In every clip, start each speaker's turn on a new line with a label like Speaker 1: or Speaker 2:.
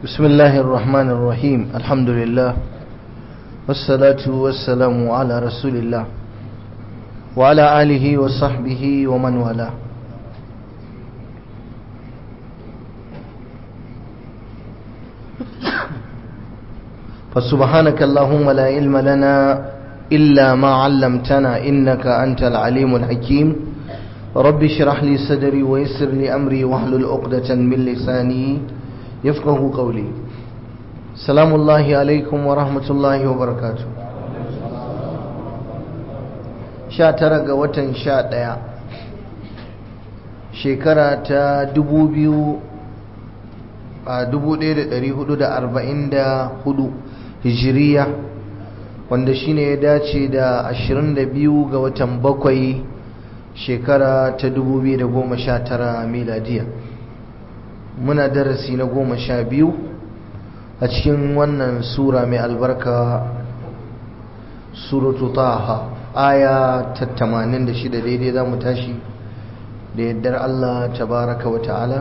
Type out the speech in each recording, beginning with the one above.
Speaker 1: بسم الله الرحمن الرحيم الحمد لله والصلاة والسلام على رسول الله وعلى آله وصحبه ومن والاه فسبحانك اللهم لا علم لنا إلا ما علمتنا إنك أنت العليم الحكيم رب اشرح لي صدري ويسر لي أمري واحلل عقدة من لساني يفقه قولي سلام الله عليكم ورحمة الله وبركاته sha tara ga watan sha ɗaya shekara ta dubu biyu a dubu ɗaya da ɗari hudu da arba'in da hudu hijiriya wanda shine ya dace da ashirin da biyu ga watan bakwai shekara ta dubu biyu da goma sha tara miladiya muna darasi na goma sha biyu a cikin wannan sura mai albarka suratu taha aya ta tamanin da shida daidai za mu tashi da yardar Allah tabaraka wa ta'ala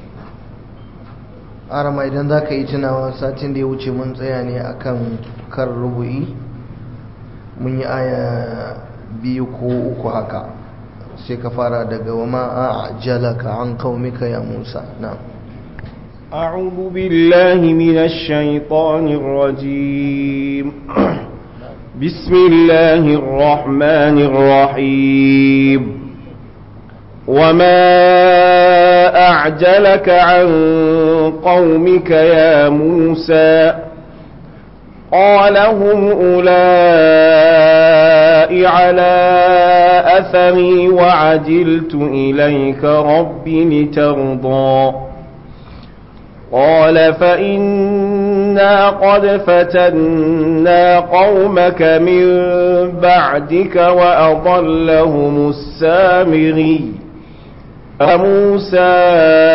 Speaker 1: arama idan za ka yi tunawa satin da ya wuce mun tsaya ne akan kan rubu'i mun yi aya biyu ko uku haka sai ka fara daga wa ma'a jalaka an qaumika ya Musa na'am
Speaker 2: أعوذ بالله من الشيطان الرجيم بسم الله الرحمن الرحيم وما أعجلك عن قومك يا موسى قال هم أولئك على أثري وعجلت إليك رب لترضى قال فإنا قد فتنا قومك من بعدك وأضلهم السامري فموسى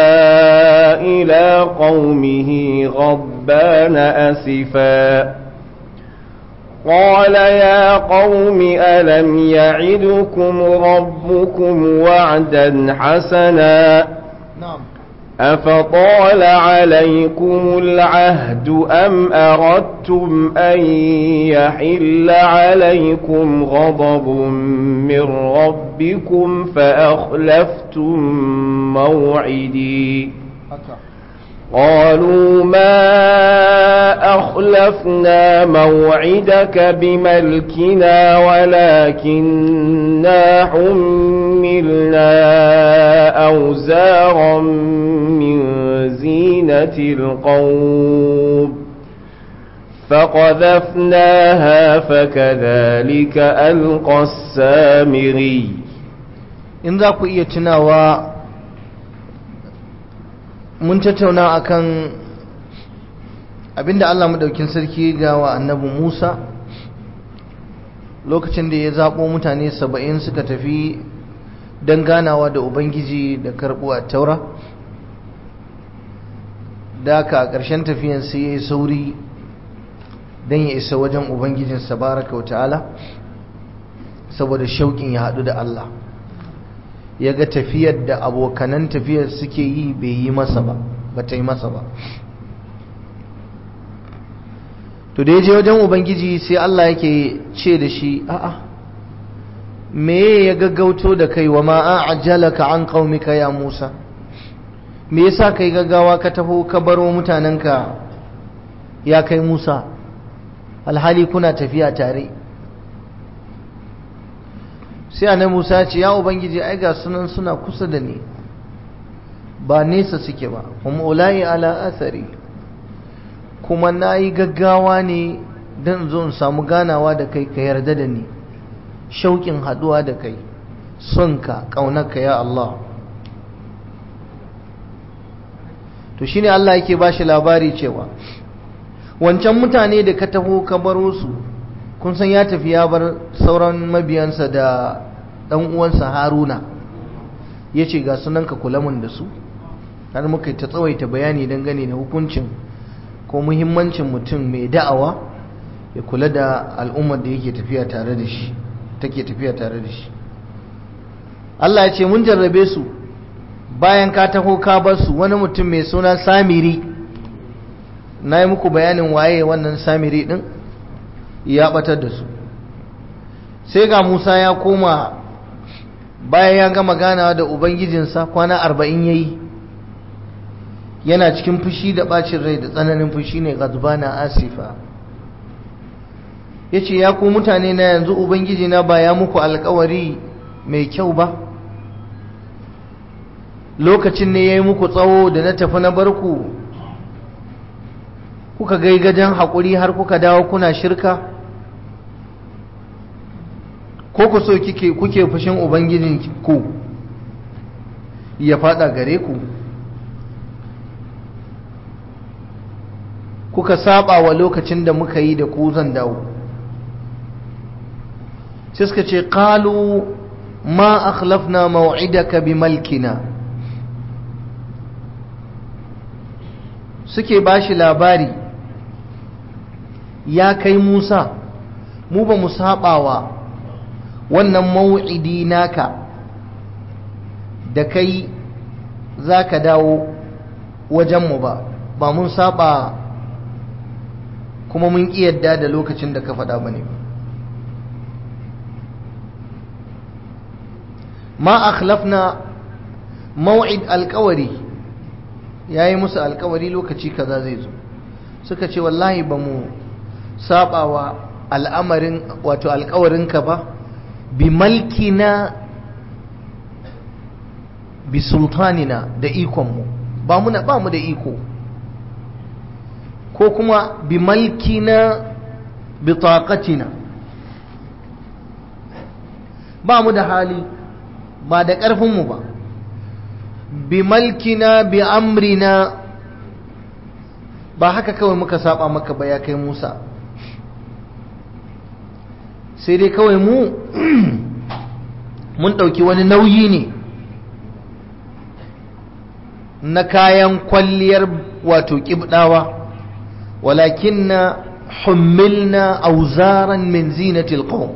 Speaker 2: إلى قومه غضبان أسفا قال يا قوم ألم يعدكم ربكم وعدا حسنا
Speaker 1: نعم
Speaker 2: أفطال عليكم العهد أم أردتم أن يحل عليكم غضب من ربكم فأخلفتم موعدي قالوا ما أخلفنا موعدك بملكنا ولكننا حملنا أوزارا من زينة القوم فقذفناها فكذلك ألقى السامري
Speaker 1: in za ku iya tunawa mun tattauna akan abinda Allah madaukin sarki ga wa annabi Musa lokacin da ya zabo mutane saba'in suka tafi don ganawa da Ubangiji da karɓo a taura da ka a ƙarshen tafiyan sai ya yi sauri don ya isa wajen Ubangijinsa baraka wa ta'ala saboda shauƙin ya haɗu da Allah ya ga tafiyar da abokanan tafiyar suke yi bai yi masa ba ba ta yi masa ba to da ya je wajen ubangiji sai Allah yake ce da shi a'a me ya gaggauto da kai wa ma ajalaka an qaumika ya Musa me yasa kai gaggawa ka taho ka baro mutanenka ya kai Musa alhali kuna tafiya tare sai annabi Musa ce ya ubangiji ai ga sunan suna kusa da ni ba nesa suke ba kuma ulai ala athari kuma nayi gaggawa ne dan zo in samu ganawa da kai ka yarda da ni shauƙin haduwa da kai sonka kaunarka ya Allah to shine Allah yake bashi labari cewa wancan mutane da ka taho ka baro su kun san ya tafi ya bar sauran mabiyansa da ɗan uwansa haruna ya ce ga sunan ka kula mun da su har muka ta tsawaita bayani dangane da hukuncin ko muhimmancin mutum mai da'awa ya kula da al'ummar da yake tafiya tare da shi take tafiya tare da shi Allah ya ce mun jarrabe su bayan ka taho ka bar su wani mutum mai suna samiri na yi muku bayanin waye wannan samiri ɗin ya ɓatar da su sai ga musa ya koma bayan ya gama ganawa da ubangijinsa kwana arba'in ya yi yana cikin fushi da ɓacin rai da tsananin fushi ne gazbana asifa ya ce ya ku mutane na yanzu ubangijina ba ya muku alkawari mai kyau ba lokacin ne ya yi muku tsawo da na tafi na barku kuka gaigajen haƙuri har kuka dawo kuna shirka ko ku so kike kuke fushin ubangijin ku ya fada gare ku kuka saba wa lokacin da muka yi da ku zan dawo sai suka ce qalu ma akhlafna maw'idaka bi malkina suke bashi labari ya kai Musa mu ba mu sabawa wannan maw'idi naka da kai zaka dawo wajenmu ba ba mun saba kuma mun ƙi yadda da lokacin da ka faɗa ba ne ma akhlafna maw'id alkawari ya yi musu alkawari lokaci kaza zai zo suka ce wallahi ba mu sabawa al'amarin wato alkawarinka ba bi malkina bi sultanina da ikonmu ba mu ba mu da iko ko kuma bi malkina bi taqatina ba mu da hali ba da ƙarfinmu ba bi malkina bi amrina ba haka kawai muka saba maka ba ya kai Musa sai dai kawai mu mun ɗauki wani nauyi ne na kayan kwalliyar wato ƙibɗawa ولكن حملنا أوزارا من زينة القوم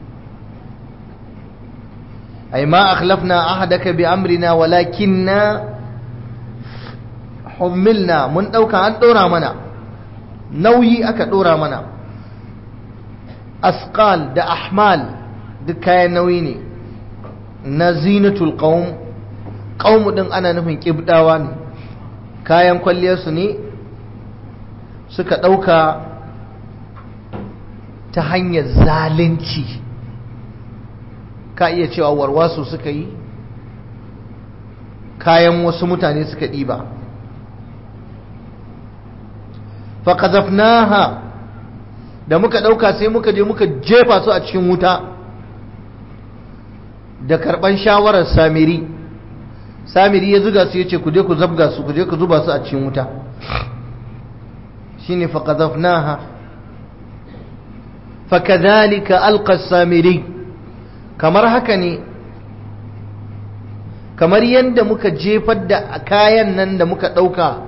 Speaker 1: أي ما أخلفنا أحدك بأمرنا ولكن حملنا من أوكا أن دورا منا نوي أكا دورا منا أثقال دا أحمال دا كاين نويني نزينة القوم قوم دن أنا نفين كبداواني kayan kwalliyarsu ne suka ɗauka ta hanyar zalunci ka iya cewa warwasu suka yi kayan wasu mutane suka ɗiba faƙazafnaha da muka ɗauka sai muka je muka jefa su a cikin wuta da karɓan shawarar samiri samiri ya zuga su ya ce ku je ku zabga su ku je ku zuba su a cikin wuta shine faqadhafnaha fakadhalika alqa samiri kamar haka ne kamar yadda muka jefar da kayan nan da muka dauka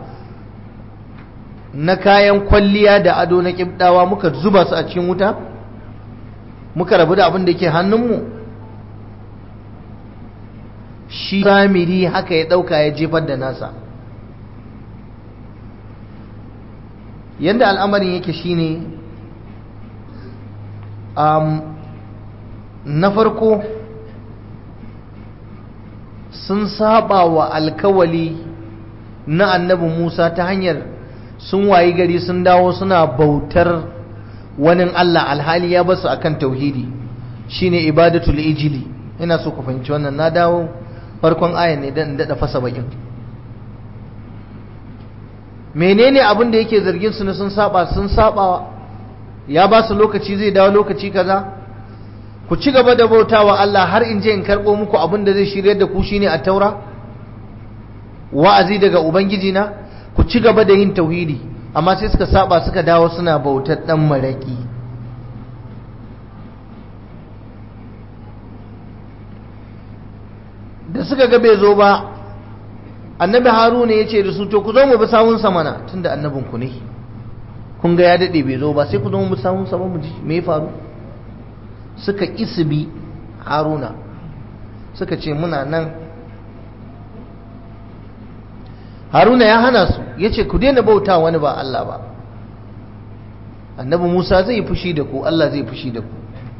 Speaker 1: na kayan kwalliya da ado na kibdawa muka zuba su a cikin wuta muka rabu da abin da ke hannunmu shi samiri haka ya dauka ya jefar da nasa yadda al'amarin yake shine um, na farko sun saba wa alkawali na annabi Musa ta hanyar sun wayi gari sun dawo suna bautar wani Allah alhali ya basu akan tauhidi shine ibadatul ijili ina so ku fahimci wannan na dawo farkon ayan ne dan dada fasa bakin menene abin da yake zargin su ne sun saba sun saba ya ba su lokaci zai dawo lokaci kaza ku ci gaba da bautawa Allah har in je in karbo muku abin da zai shiryar da ku shine a taura wa'azi daga ubangiji na ku ci gaba da yin tauhidi amma sai suka saba suka dawo suna bautar dan maraki da suka ga bai zo ba annabi haruna ya ce da su to ku zo mu bi sawunsa mana tunda annabin ku ne kun ga ya daɗe bai zo ba sai ku zo mu bi sawunsa ba mu ji me ya faru suka isbi haruna suka ce muna nan haruna ya hana su ya ce ku daina bauta wani ba Allah ba annabi Musa zai fushi da ku Allah zai fushi da ku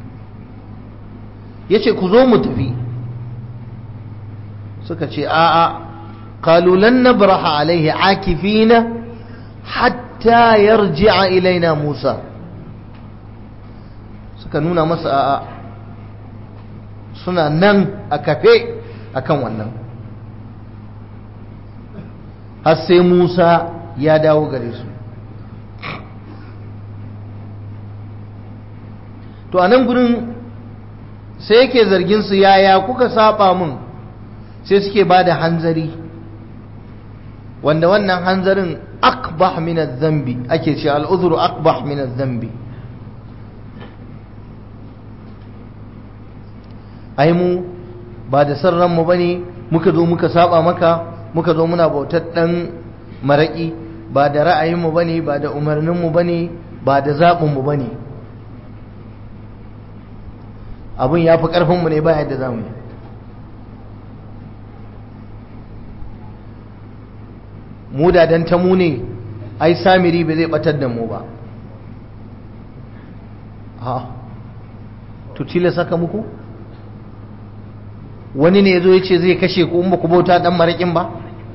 Speaker 1: ya ce ku zo mu tafi suka ce a'a قالوا لن نبرح عليه عاكفين حتى يرجع إلينا موسى suka nuna masa a'a suna nan a kafe akan wannan har sai Musa ya dawo gare su to a nan gurin sai yake zargin su yaya kuka saba mun sai suke ba da hanzari wanda wannan hanzarin akbah min zambi ake ce al'uzuru akbah min zambi ai mu ba da san ranmu bane muka zo muka saba maka muka zo muna bautar dan maraki ba da ra'ayinmu bane ba da umarninmu bane ba da zaɓinmu bane abun ya fi ƙarfinmu ne ba yadda za mu yi mu da dan ta mu ne ai samiri ba zai batar da mu ba ha to tila saka muku wani ne yazo yace zai kashe ku in ba ku bauta dan marakin ba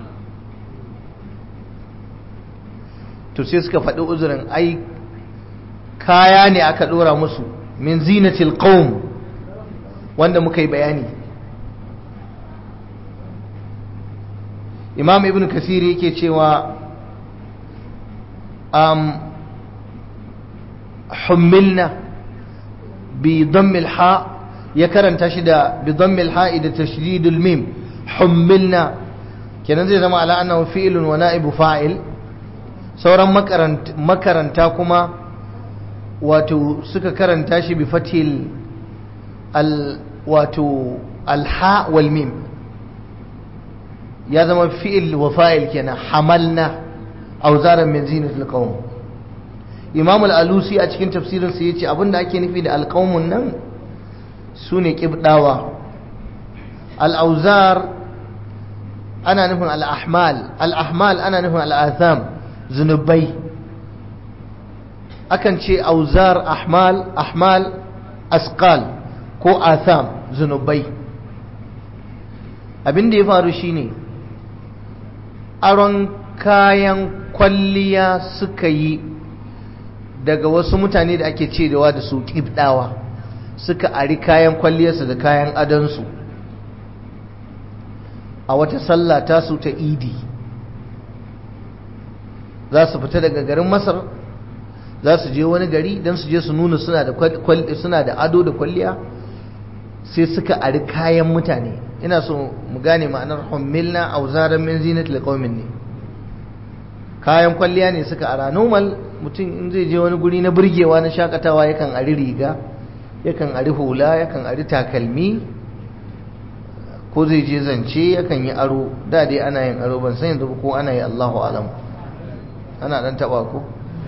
Speaker 1: to sai suka faɗi uzurin ai kaya ne aka ɗora musu min zinatil qaum wanda muka yi bayani imam ibn kasiri yake cewa um, hummilna bi dammil ha ya karanta shi da bi dammil ha da tashdidul mim hummilna kenan zai zama ala annahu fi'lun wa na'ibu fa'il sauran makaranta kuma wato suka karanta shi bi fatil al wato alha wal mim ya zama fi'il wa fa'il kenan hamalna auzaran min zinatil qawm imam al-alusi a cikin tafsirin sa yace abinda ake nufi da alqawmun nan sune kibdawa al-auzar ana nufin al-ahmal al-ahmal ana nufin al-atham zunubai akan ce auzar ahmal ahmal asqal ko atham zunubai abin da ya faru shine aron kayan kwalliya suka yi daga wasu mutane da ake cewa da su kibdawa suka ari kayan kwalliyarsu da kayan adansu a wata sallah tasu ta idi za su fita daga garin masar za su je wani gari don su je su nuna suna da ado da kwalliya sai suka ari kayan mutane ina so mu gane ma'anar hummilna auzaran min zinat liqaumin ne kayan kwalliya ne suka ara normal mutum in zai je wani guri na burgewa na shakatawa yakan ari riga yakan ari hula yakan ari takalmi ko zai je zance yakan yi aro da dai ana yin aro ban san yanzu ko ana yi Allahu alam ana dan taba ko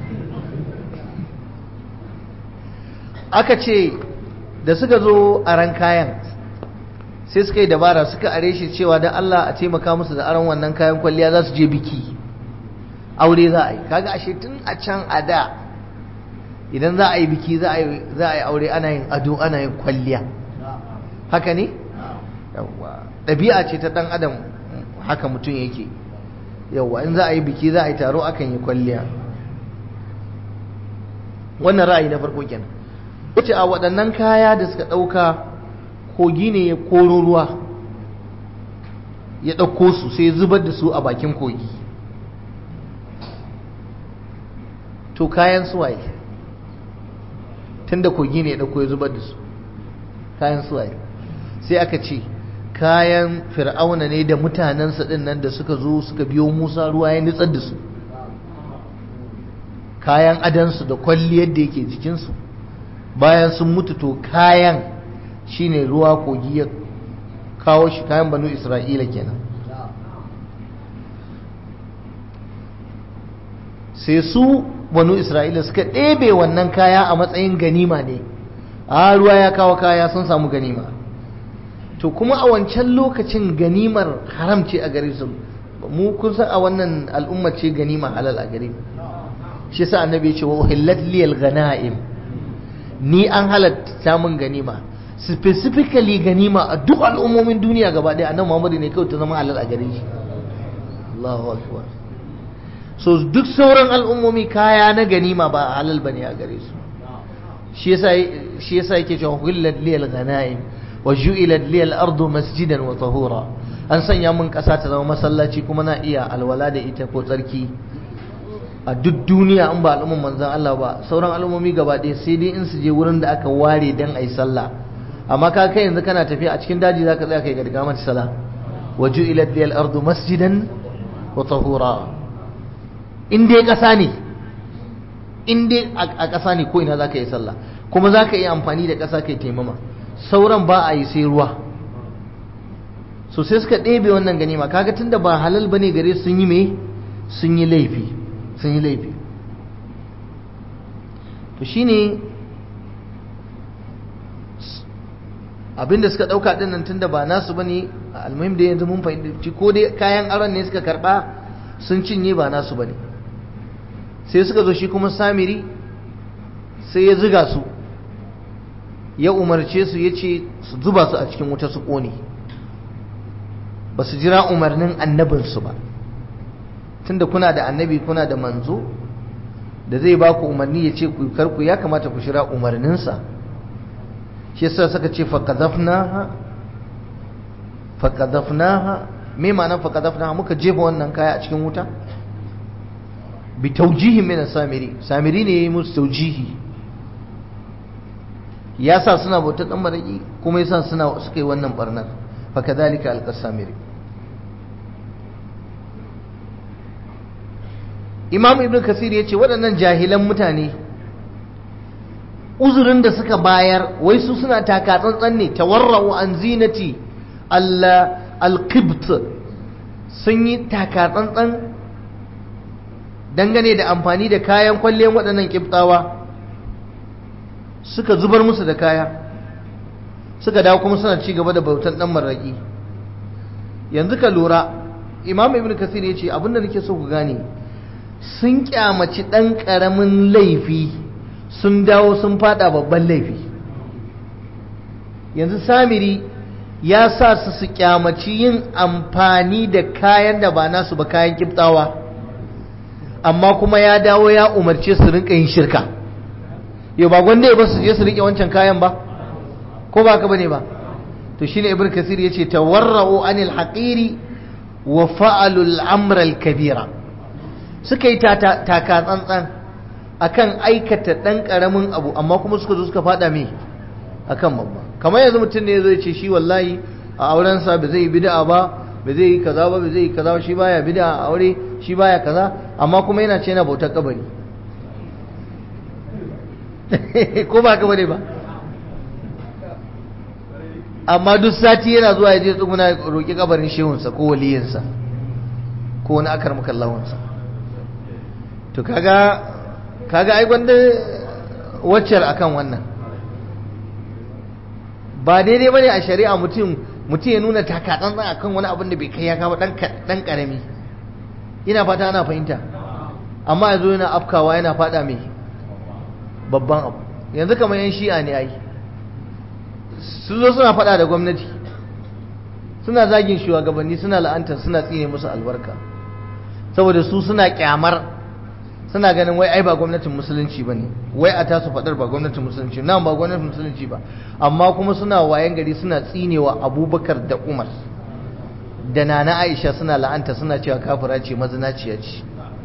Speaker 1: aka ce da suka zo a ran kayan sai suka yi dabara suka are shi cewa don Allah a taimaka musu da aron wannan kayan kwalliya za su je biki aure za a yi kaga ashe tun a can a da idan za a yi biki za a yi aure ana yin ado ana yin kwalliya haka ne yawwa ɗabi'a ce ta ɗan adam haka mutum yake yawwa in za a yi biki za a yi taro akan yi kwalliya wannan ra'ayi na farko kenan wace a waɗannan kaya da suka ɗauka kogi ne ya koro ruwa ya ɗauko su sai zubar da su a bakin kogi to kayan suwaye tun da kogi ne ya ɗauko ya zubar da su kayan suwaye sai aka ce kayan fir'auna ne da mutanensa ɗin nan da suka zo suka biyo musa ruwa ya nitsar da su kayan adansu da kwalliyar da yake jikinsu bayan sun mutu to kayan shine ruwa kogi ya kawo shi kayan banu isra'ila kenan sai su banu isra'ila suka ɗebe wannan kaya a matsayin ganima ne a ruwa ya kawo kaya sun samu ganima to kuma a wancan lokacin ganimar haram ce a gare su mu kun san a wannan al'umma ce ganima halal a gare shi yasa annabi ya ce wa uhillat liyal ghanaim ni an halatta mun ganima specifically ganima a duk al'ummomin duniya gaba ɗaya annabi Muhammad ne kawai ta zama halal a gare shi Allahu akbar so duk sauran al'ummomi kaya na ganima ba halal bane a gare su shi yasa shi yasa yake cewa uhillat liyal ghanaim wa ju'ilat liyal ardu masjidan wa tahura an sanya mun ƙasa ta zama masallaci kuma na iya alwala da ita ko tsarki a duk duniya an ba al'umman manzan Allah ba sauran al'ummomi gaba ɗaya sai dai in su je wurin da aka ware dan ayi sallah amma ka kai yanzu kana tafiya a cikin daji zaka tsaya kai ga daga mata sallah wa ju'ilat liyal ardu masjidan wa tahura in dai ƙasa ne in dai a ƙasa ne ko ina zaka yi sallah kuma zaka yi amfani da ƙasa kai taimama sauran ba a yi sai ruwa so sai suka ɗebe wannan ganima kaga tunda ba halal bane gare sun yi me sun yi laifi sun yi laifi to shine abinda suka ɗauka ɗin nan tunda ba nasu bane almuhim da yanzu mun fahimci ko dai kayan aron ne suka karɓa sun cinye ba nasu bane sai suka zo shi kuma samiri sai ya ziga su ya umarce su ya ce su zuba su a cikin wuta su ƙone ba su jira umarnin annabinsu ba tunda kuna da annabi kuna da manzo da zai ba ku umarni ya ce ku karku ya kamata ku shira umarninsa shi yasa suka ce faqadhafnaha faqadhafnaha me ma'anar faqadhafnaha muka jefa wannan kaya a cikin wuta bi tawjihi min samiri samiri ne yayi musu tawjihi ya sa suna bautar dan maraki kuma yasa suna suka yi wannan barnar fakadhalika alqasamiri imam ibn kasir ya ce waɗannan jahilan mutane uzurin da suka bayar wai su suna taka tsantsan ne tawarra'u an zinati al-qibt sun yi taka tsantsan dangane da amfani da kayan kwalliyar waɗannan kibtawa suka zubar musu da kaya suka dawo kuma suna ci gaba da bautan dan maraki yanzu ka lura imam ibn kasir ya ce abinda nake so ku gane sun kyamaci dan karamin laifi sun dawo sun fada babban laifi yanzu samiri ya sa su su kyamaci yin amfani da kayan da ba nasu ba kayan kiftawa amma kuma ya dawo ya umarce su rinka yin shirka yau ba gwanda ya ba su je su rike wancan kayan ba ko ba ka bane ba to shine ibnu kasir yace tawarra'u anil haqiri wa fa'alu al-amra al-kabira suka yi taka tsantsan akan aikata dan karamin abu amma kuma suka zo suka fada me akan babba kamar yanzu mutum ne zai ce shi wallahi a auren sa ba zai yi bid'a ba ba zai yi kaza ba ba zai yi kaza shi baya bid'a a aure shi baya kaza amma kuma yana ce yana bautar kabari ko ba ka bane ba amma duk sati yana zuwa ya je tsuguna roƙi kabarin shehunsa ko waliyinsa ko wani akar makallahunsa to kaga kaga ai gwanda waccar akan wannan ba daidai bane a shari'a mutum mutum ya nuna takatsantsan akan wani abin da bai kai ya kama dan karami ina fata ana fahimta amma yanzu yana afkawa yana fada mai babban abu yanzu kamar yan shi'a ne ai sun zo suna fada da gwamnati suna zagin shugabanni suna la'antar suna tsine musu albarka saboda su suna kyamar suna ganin wai ai ba gwamnatin musulunci ba ne wai a tasu fadar ba gwamnatin musulunci nan ba gwamnatin musulunci ba amma kuma suna wayan gari suna tsinewa abubakar da umar da nana aisha suna la'anta suna cewa kafira ce mazinaciya ce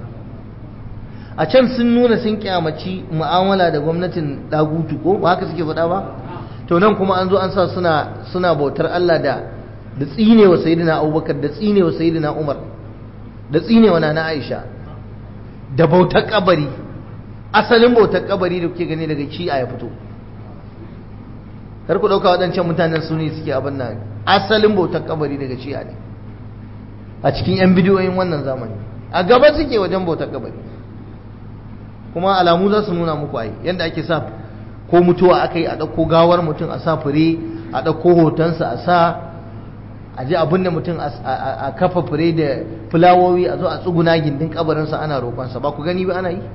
Speaker 1: a can sun nuna sun kyamaci mu'amala da gwamnatin dagutu ko ba haka suke faɗa ba to nan kuma an zo an sa suna suna bautar Allah da da tsinewa sayyidina abubakar da tsinewa sayyidina umar da tsinewa nana aisha da bautar kabari asalin bautar kabari da kuke gani daga ci a ya fito kar ku dauka waɗancan mutanen su ne suke abin nan asalin bautar kabari daga ci ne a cikin yan bidiyoyin wannan zamani a gaba suke wajen bautar kabari kuma alamu za su nuna muku ai yadda ake sa ko mutuwa aka yi a ɗauko gawar mutum a sa fure a ɗauko hotonsa a sa a je abin da mutum a kafa fure da fulawowi a zo a tsuguna gindin kabarinsa ana roƙonsa ba ku gani ba ana yi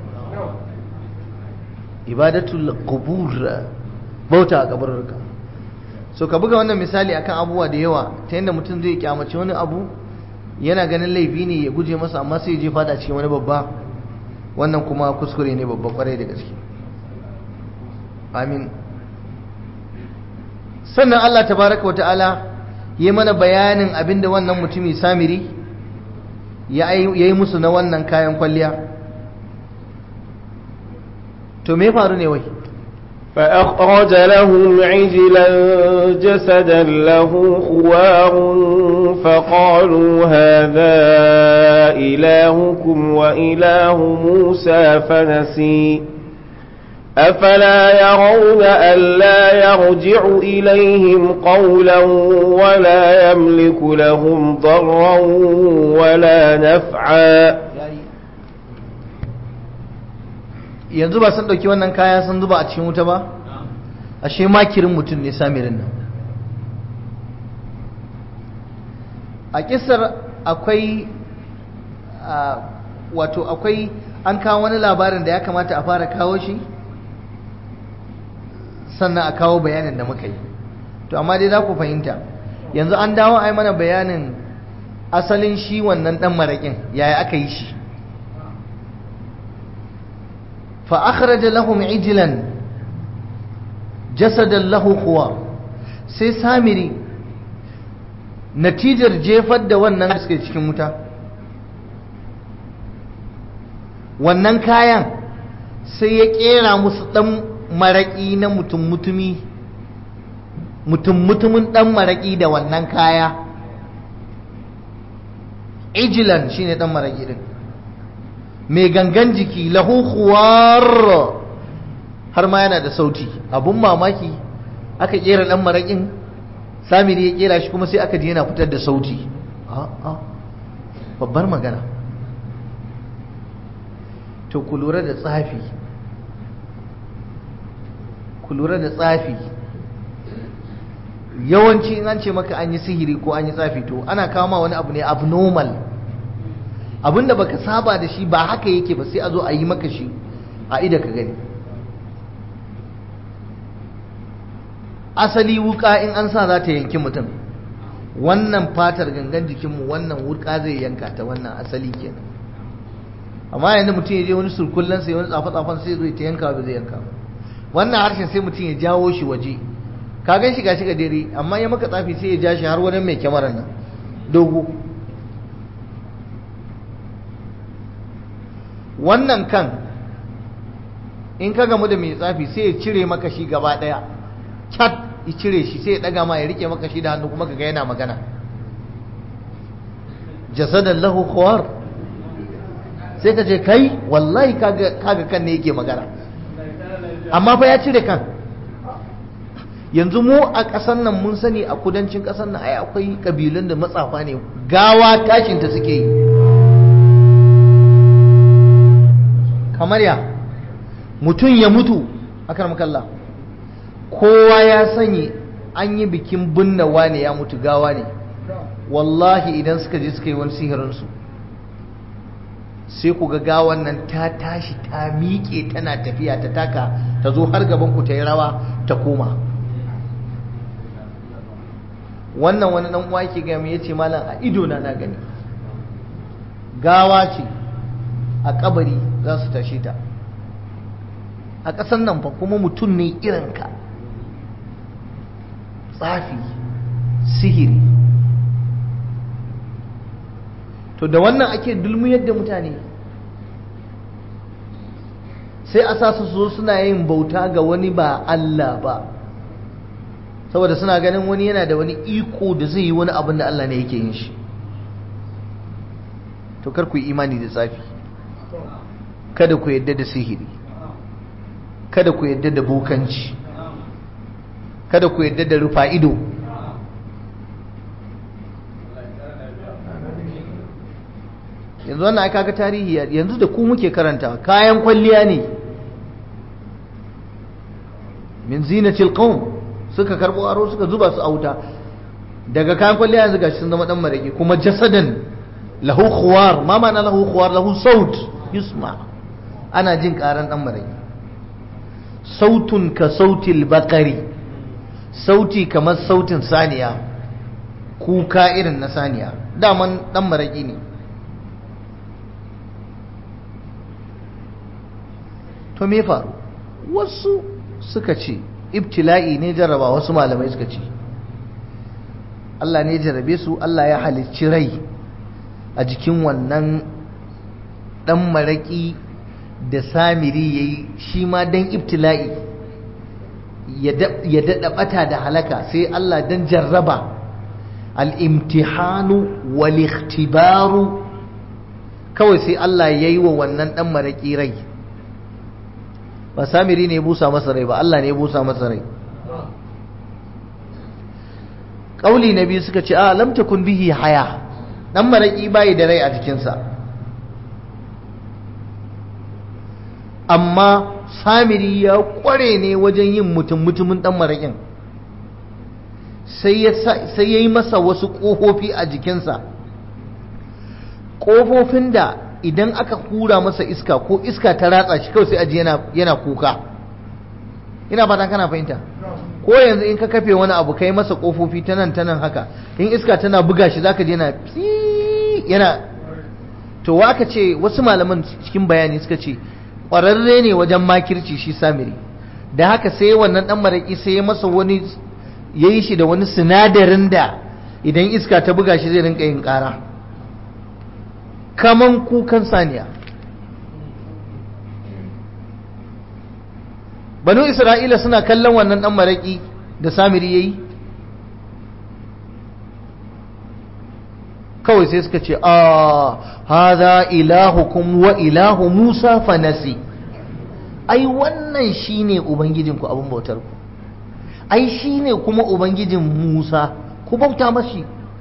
Speaker 1: ibadatul qubur bauta a kabarurka so ka buga wannan misali akan abubuwa da yawa ta yadda mutum zai kyamaci wani abu yana ganin laifi ne ya guje masa amma sai ya je fada cikin wani babba wannan kuma kuskure ne babba kwarai da gaske amin sannan Allah tabaraka wata'ala yi mana bayanin abinda wannan mutumi samiri ya yi musu na wannan kayan kwalliya to me faru ne wai
Speaker 2: فأخرج لهم عجلا جسدا له خوار فقالوا هذا إلهكم وإله موسى فنسي أفلا يرون ألا يرجع إليهم قولا ولا يملك لهم ضرا ولا نفعا
Speaker 1: yanzu ba sun ɗauki wannan kaya sun zuba a cikin wuta ba ashe makirin mutum ne samirin nan a kisar akwai wato akwai an kawo wani labarin da ya kamata a fara kawo shi sannan a kawo bayanin da muka yi to amma dai za ku fahimta yanzu an dawo a yi mana bayanin asalin shi wannan ɗan maraƙin yaya aka yi shi فأخرج لهم عجلا جسدا له خوار sai samiri natijar jefar da wannan suke cikin wuta wannan kayan sai ya kera musu dan maraƙi na mutum mutumi mutum mutumin dan maraƙi da wannan kaya ijilan shine dan maraƙi din mai gangan jiki lahu khuwar har ma yana da sauti abun mamaki aka kera dan marakin samiri ya kera shi kuma sai aka ji yana fitar da sauti a babbar magana to ku lura da tsafi ku lura da tsafi yawanci in an ce maka an yi sihiri ko an yi tsafi to ana kama wani abu ne abnormal abinda baka saba da shi ba haka yake ba sai a zo a yi maka shi a ida ka gani asali wuka in an sa za ta yanki mutum wannan fatar gangan jikinmu wannan wuka zai yanka ta wannan asali kenan amma yanzu mutum ya je wani surkullen sai wani tsafa-tsafan sai zai ta yanka ba zai yanka wannan harshen sai mutum ya jawo shi waje ka gan shi gashi dare amma ya maka tsafi sai ya ja shi har wani mai kyamarar nan dogo wannan kan in ka gamu da mai tsafi sai ya cire maka shi gaba daya cat ya cire shi sai ya daga ma ya rike maka shi da hannu kuma kaga yana magana jasadan lahu khawar sai ka ce kai wallahi kaga kaga kan ne yake magana amma fa ya cire kan yanzu mu a ƙasar nan mun sani a kudancin ƙasar nan ai akwai ƙabilun da matsafa ne gawa tashinta suke yi kamar ya mutum ya mutu akar makalla kowa ya sani an yi bikin binne wane ya mutu gawa ne wallahi idan suka je suka yi wani sihirinsu sai ku ga gawan nan ta tashi ta miƙe tana tafiya ta taka ta zo har gaban ku ta yi rawa ta koma wannan wani dan uwa yake gami ya ce malam a ido na na gani gawa ce a kabari za su tashe ta a ƙasar nan fa kuma mutum ne irinka tsafi sihiri to da wannan ake dulmuyar da mutane sai a sa su zo suna yin bauta ga wani ba Allah ba saboda suna ganin wani yana da wani iko da zai yi wani abin da Allah ne yake yin shi to kar ku yi imani da tsafi kada ku yadda da sihiri kada ku yadda da bukanci kada ku yadda da rufa ido yanzu wannan aka ga tarihi yanzu da ku muke karanta kayan kwalliya ne min zinatil qawm suka karbo aro suka zuba su a wuta daga kayan kwalliya yanzu gashi sun zama dan maraki kuma jasadan lahu khuwar ma ma'ana lahu khuwar lahu saut yusma ana jin karan dan maraki sautun ka sautil bakari sauti kamar sautin saniya kuka irin na saniya daman dan maraki ne to me faru wasu suka ce ibtila'i ne jarraba wasu malamai suka ce Allah ne jarrabe su Allah ya halicci rai a jikin wannan dan maraki da samiri ya yi shi ma don ibtila'i ya daɗa ɓata da halaka sai Allah don jarraba al'imtihanu wal-ikhtibaru kawai sai Allah ya yi wa wannan ɗan maraƙi rai ba samiri ne busa masa rai ba Allah ne busa masa rai ƙauli na biyu suka ce a lamta kun bihi haya ɗan maraƙi bayi da rai a jikinsa amma samiri ya kware ne wajen yin mutum mutumin dan maraƙin sai ya yi masa wasu ƙofofi a jikinsa ƙofofin da idan aka hura masa iska ko iska ta ratsa shi kawai sai aji yana kuka ina fatan kana fahimta ko yanzu in ka kafe wani abu kai masa ƙofofi ta nan ta nan haka in iska tana buga shi zaka je yana yana to waka ce wasu malaman cikin bayani suka ce ƙwararre ne wajen makirci shi samiri da haka sai wannan ɗan maraƙi sai ya masa wani ya yi shi da wani sinadarin da idan iska ta buga shi zai rinka yin ƙara kaman kukan saniya banu isra'ila suna kallon wannan ɗan maraƙi da samiri ya yi kawai sai suka ce a haza ilahukum wa ilahu musa fanasi ai wannan shine ubangijinku abin bautar ku ai shine kuma ubangijin musa ku bauta mashi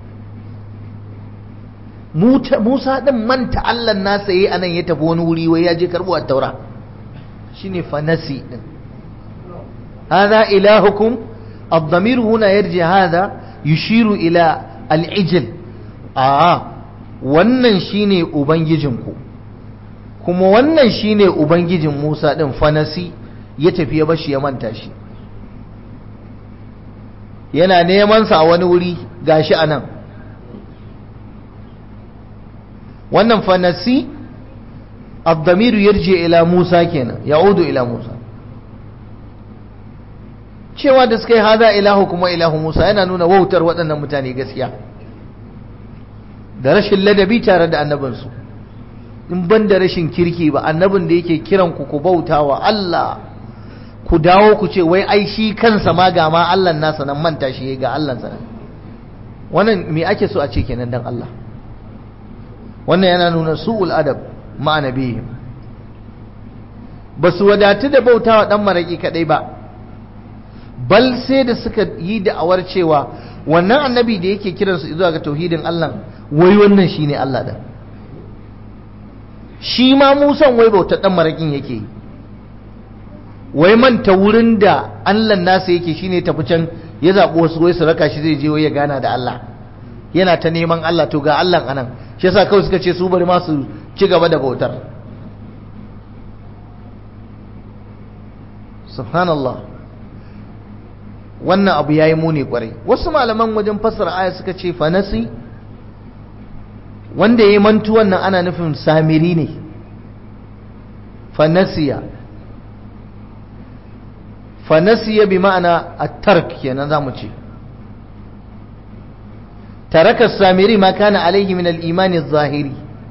Speaker 1: musa din manta allah nasa yi anan ya tafi wani wuri wai ya je karbo a taura shine fanasi din هذا إلهكم الضمير هنا يرجع هذا يشير إلى العجل a'a wannan shine ubangijinku kuma wannan shine ubangijin Musa din fanasi ya tafi ya bashi ya manta shi yana neman sa a wani wuri gashi anan wannan fanasi ad-damiru yarji ila Musa kenan ya'udu ila Musa cewa da suka yi haza ilahu kuma ilahu Musa yana nuna wautar waɗannan mutane gaskiya da rashin ladabi tare da annabinsu in ban da rashin kirki ba annabin da yake kiran ku ku bauta wa Allah ku dawo ku ce wai ai shi kansa ma ga ma Allah nasa nan manta shi ga Allah sa wannan me ake so a ce kenan dan Allah wannan yana nuna su'ul adab ma nabihim ba su wadatu da bautawa dan maraki kadai ba bal sai da suka yi da'awar cewa wannan annabi da yake kiransu zuwa ga tauhidin Allah wai wannan shine Allah da shi ma Musan wai bautar dan marakin yake wai manta wurin da Allah nasa yake shine tafi can ya zaɓi wasu wai su raka shi zai je wai ya gana da Allah yana ta neman Allah to ga Allah anan shi yasa kawai suka ce su bari ma su ci gaba da bautar subhanallah wannan abu ya yi muni kwarai wasu malaman wajen fassara aya suka ce fanasi wanda ya yi mantuwan nan ana nufin samiri ne fanasiya fanasiya bi ma'ana a tark kenan za mu ce taraka samiri ma kana alaihi min al-imani zahiri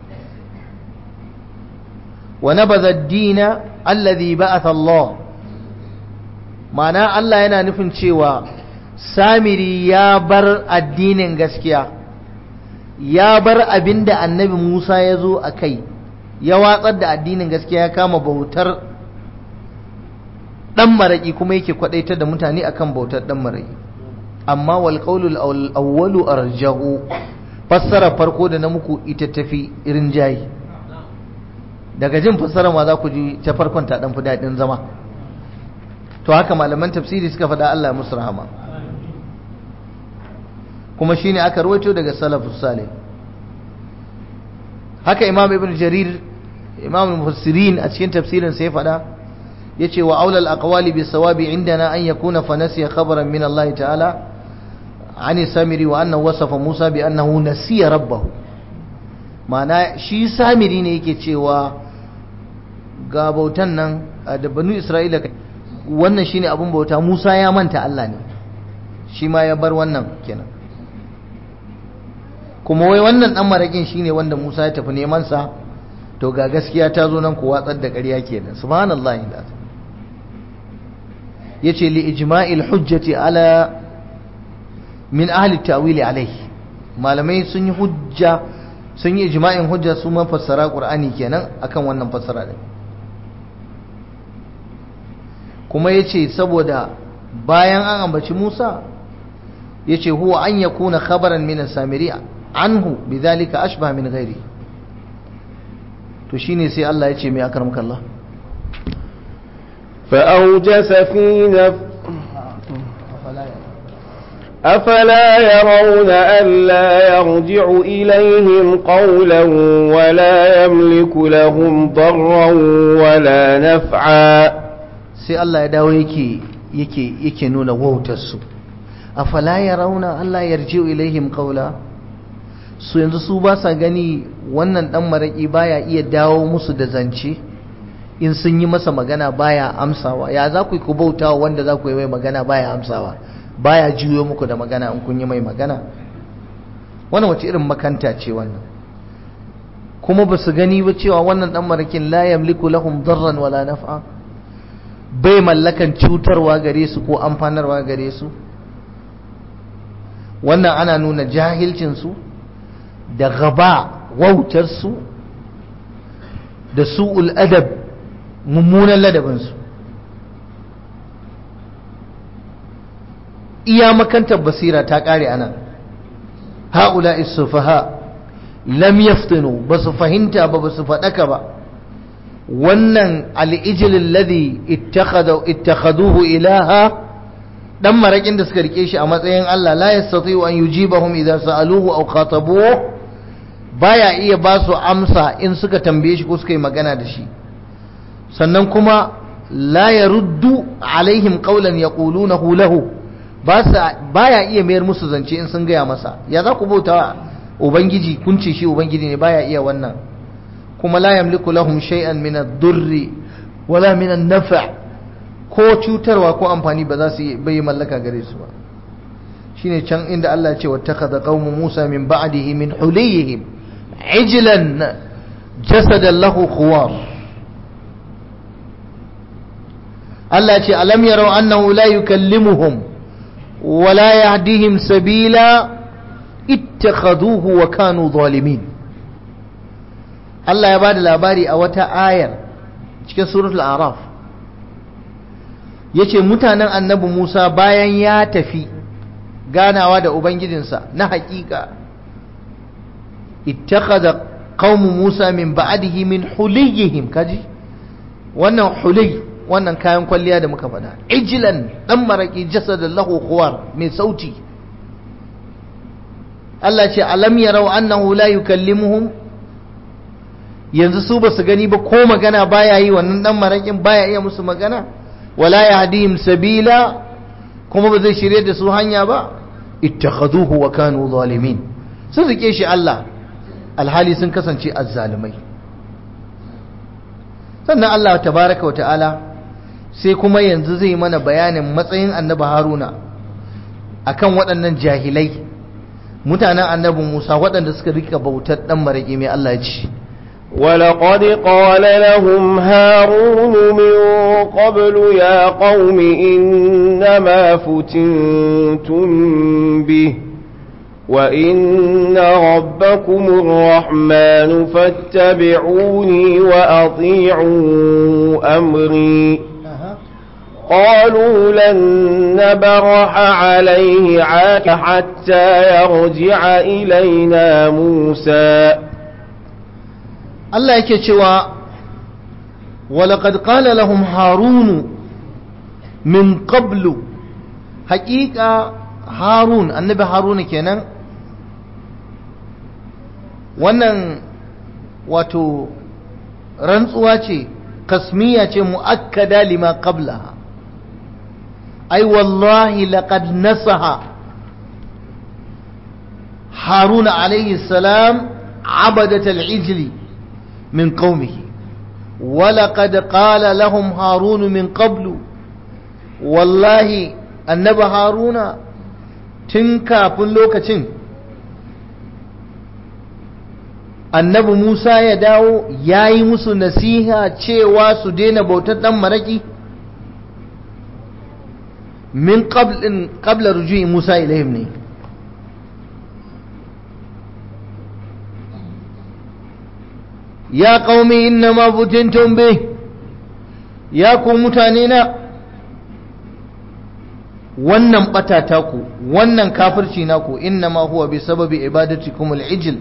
Speaker 1: wa nabadha ad-dina alladhi ba'atha Allah ma'ana Allah yana nufin cewa samiri ya bar addinin gaskiya ya bar abin da annabi Musa ya zo a kai ya watsar da addinin gaskiya ya kama bautar ɗan maraƙi kuma yake kwaɗaitar da mutane akan bautar ɗan maraƙi amma wal qawlul awwalu arjahu fassara farko da na muku ita tafi irin jayi daga jin fassara ma za ku ji ta farkon ta ɗan fi daɗin zama to haka malaman tafsiri suka faɗa Allah musu rahama kuma shine aka rawaito daga salafus salih haka imam ibn jarir imam mufassirin a cikin tafsirin sai fada yace wa aula al-aqwali bi sawabi indana an yakuna fa nasiya khabaran min Allah ta'ala an samiri wa annahu wasafa Musa bi annahu nasiya rabbahu ma'ana shi samiri ne yake cewa ga bautan nan da banu Isra'ila wannan shine abun bauta Musa ya manta Allah ne shi ma ya bar wannan kenan kuma wai wannan dan marakin shine wanda Musa ya tafi neman sa to ga gaskiya ta zo nan ku watsar da ƙarya kenan subhanallahi da yace li ijma'il hujjati ala min ahli ta'wili alayhi malamai sun yi hujja sun yi ijma'in hujja su ma fassara qur'ani kenan akan wannan fassara din kuma yace saboda bayan an ambaci Musa yace huwa an yakuna khabaran min as-samiri anhu bidhalika ashbah min ghairi to shine sai Allah yace mai akramka Allah
Speaker 2: فأوجس في نفس أفلا يرون ألا يرجع إليهم قولا ولا يملك لهم ضرا ولا نفعا
Speaker 1: sai Allah ya dawo yake yake yake nuna wautarsu afala yarawna Allah yarji'u ilaihim qawla su yanzu su ba sa gani wannan dan maraki baya iya dawo musu da zance in sun yi masa magana baya amsawa ya za ku yi ku bautawa wanda za ku yi mai magana baya amsawa baya juyo muku da magana in kun yi mai magana wannan wace irin makanta ce wannan kuma ba su gani ba cewa wannan dan marakin la yamliku lahum darran wala naf'a bai mallakan cutarwa gare su ko amfanarwa gare su wannan ana nuna jahilcin su da gaba wautar su da su'ul adab mummunan ladabin su iya makantar basira ta kare anan haula isufaha lam yaftinu ba su fahimta ba ba su faɗaka ba wannan al'ijilin ladhi ittakhaduhu ilaha dan marakin da suka rike shi a matsayin Allah la yastati'u an yujibahum idza sa'aluhu aw khatabuhu baya iya ba su amsa in suka tambaye shi ko suka yi magana da shi sannan kuma la yaruddu alaihim qawlan yaqulunahu lahu baya iya mayar musu zance in sun gaya masa ya za ku bauta ubangiji kun ce shi ubangiji ne baya iya wannan kuma la yamliku lahum shay'an min ad-durri wala min an-naf' ko cutarwa ko amfani ba za su bai mallaka gare su ba shine can inda Allah ya ce wattakhadha qaumu Musa min ba'dihi min huliyihim ijlan jasadan lahu khuwar Allah ya ce alam yarau annahu la yukallimuhum wala yahdihim sabila ittakhaduhu wa kanu zalimin Allah ya bada labari a wata ayar cikin suratul araf yace mutanen annabi Musa bayan ya tafi ganawa da ubangijinsa na hakika ittakhadha qaumu Musa min ba'dihi min huliyihim kaji wannan huliy wannan kayan kwalliya da muka faɗa ijilan dan maraki jasadan lahu khuwar mai sauti Allah ce alam yarau annahu la yukallimuhum yanzu su ba su gani ba ko magana baya yi wannan dan marakin baya iya musu magana wala yahdihim sabila kuma ba zai shirye da su hanya ba ittakhaduhu wa kanu zalimin sun rike shi Allah alhali sun kasance azzalimai sannan Allah tabaraka wa ta'ala sai kuma yanzu zai mana bayanin matsayin annabi Haruna akan waɗannan jahilai mutanen annabi Musa waɗanda suka rika bautar ɗan maraƙi mai Allah ci.
Speaker 2: ولقد قال لهم هارون من قبل يا قوم إنما فتنتم به وإن ربكم الرحمن فاتبعوني وأطيعوا أمري قالوا لن نبرح عليه عاك حتى يرجع إلينا موسى
Speaker 1: Allah yake cewa walaqad qala lahum harun min qablu haqiqa harun annabi harun kenan wannan wato rantsuwa ce kasmiya ce mu'akkada lima qablaha ai wallahi laqad nasaha haruna alayhi salam عبدة العجل من قومه ولقد قال لهم هارون من قبل والله النبي هارون تنكا فلوكة annabi Musa ya dawo ya yi musu nasiha cewa su daina bautar ɗan maraki min qabla rujui Musa ilayhim ne ya qaumi innama futintum bih ya ku mutane na wannan batata ku wannan kafirci naku innama huwa bi sababi ibadatikum al-ijl